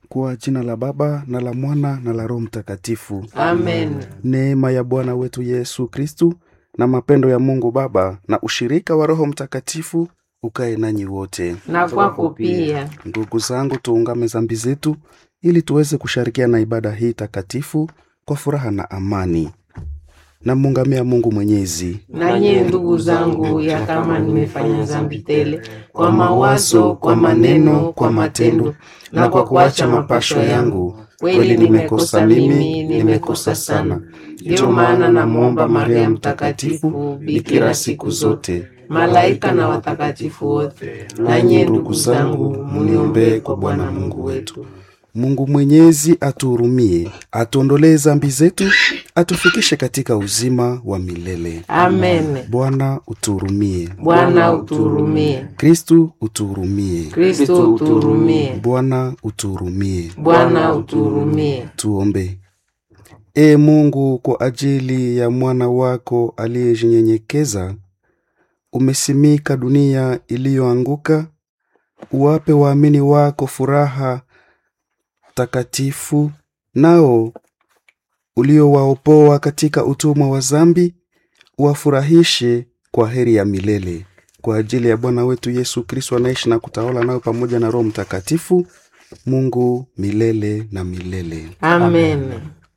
Kwa jina la Baba na la Mwana na la Roho Mtakatifu. Amen. Neema ya Bwana wetu Yesu Kristu na mapendo ya Mungu Baba na ushirika wa Roho Mtakatifu ukae nanyi wote. Na kwako pia. Ndugu zangu, tuungame zambi zetu ili tuweze kushirikiana na ibada hii takatifu kwa furaha na amani. Namuungamia Mungu Mwenyezi. Na nyie ndugu zangu, ya kama nimefanya dhambi tele kwa mawazo, kwa maneno, kwa matendo na kwa kuacha mapasho yangu, kweli nimekosa mimi, nimekosa sana. Ndiyo maana namwomba Maria Mtakatifu, bikira siku zote, malaika na watakatifu wote, na nyie ndugu zangu, muniombee kwa Bwana Mungu wetu. Mungu Mwenyezi atuhurumie, atuondolee zambi zetu, atufikishe katika uzima wa milele. Amen. Bwana utuhurumie. Bwana utuhurumie. Kristu utuhurumie. Kristo utuhurumie. Bwana utuhurumie. Bwana utuhurumie. Tuombe. Ee Mungu, kwa ajili ya mwana wako aliyejinyenyekeza, umesimika dunia iliyoanguka, uwape waamini wako furaha takatifu, nao uliowaopoa katika utumwa wa zambi, uwafurahishe kwa heri ya milele. Kwa ajili ya Bwana wetu Yesu Kristo anaishi na kutawala nayo pamoja na Roho Mtakatifu, Mungu milele na milele. Amen.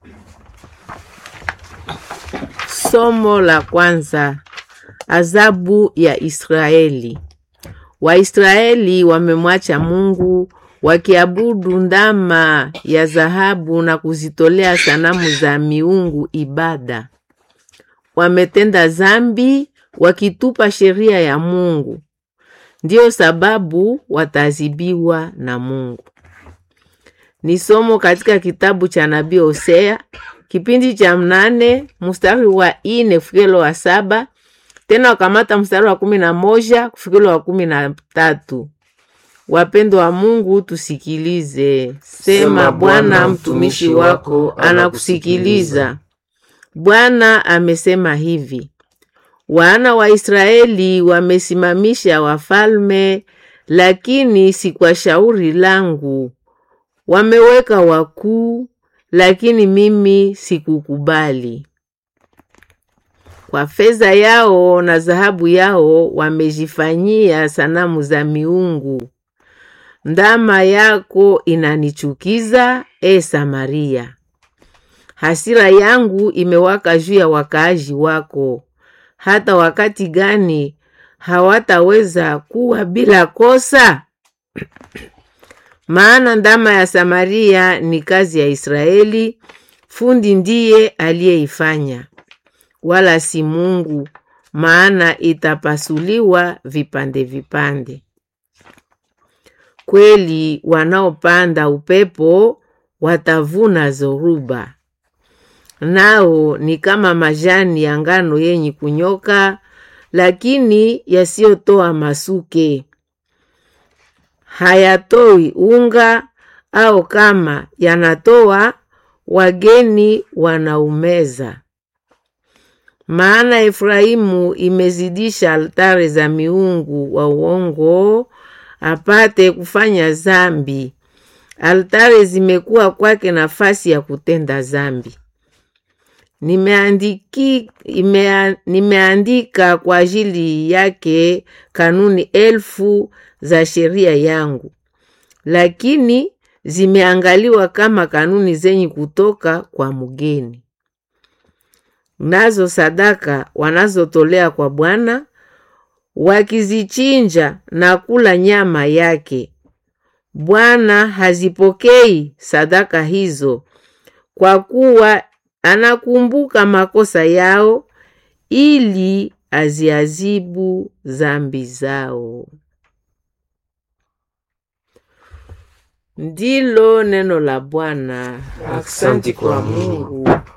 Somo la kwanza. Adhabu ya Israeli. Waisraeli wamemwacha Mungu wakiabudu ndama ya dhahabu na kuzitolea sanamu za miungu ibada. Wametenda zambi wakitupa sheria ya Mungu. Ndiyo sababu watazibiwa na Mungu. Ni somo katika kitabu cha nabii Hosea kipindi cha mnane mstari wa ine kufikilo wa saba tena wakamata mstari wa kumi na moja kufikilo wa kumi na tatu. Wapendo wa Mungu, tusikilize. Sema, Bwana mtumishi wako anakusikiliza. Bwana amesema hivi: wana wa Israeli wamesimamisha wafalme, lakini si kwa shauri langu. Wameweka wakuu, lakini mimi sikukubali. Kwa fedha yao na dhahabu yao wamejifanyia sanamu za miungu. Ndama yako inanichukiza, e Samaria. Hasira yangu imewaka juu ya wakaaji wako. Hata wakati gani hawataweza kuwa bila kosa? Maana ndama ya Samaria ni kazi ya Israeli, fundi ndiye aliyeifanya, wala si Mungu, maana itapasuliwa vipande vipande. Kweli wanaopanda upepo watavuna zoruba, nao ni kama majani ya ngano yenye kunyoka, lakini yasiyotoa masuke, hayatoi unga, au kama yanatoa, wageni wanaumeza. Maana Efraimu imezidisha altare za miungu wa uongo apate kufanya zambi. Altare zimekuwa kwake nafasi ya kutenda zambi. Nimeandiki, imea, nimeandika kwa ajili yake kanuni elfu za sheria yangu, lakini zimeangaliwa kama kanuni zenye kutoka kwa mgeni. Nazo sadaka wanazotolea kwa Bwana wakizichinja na kula nyama yake, Bwana hazipokei sadaka hizo, kwa kuwa anakumbuka makosa yao, ili aziazibu zambi zao. Ndilo neno la Bwana. Asante kwa Mungu.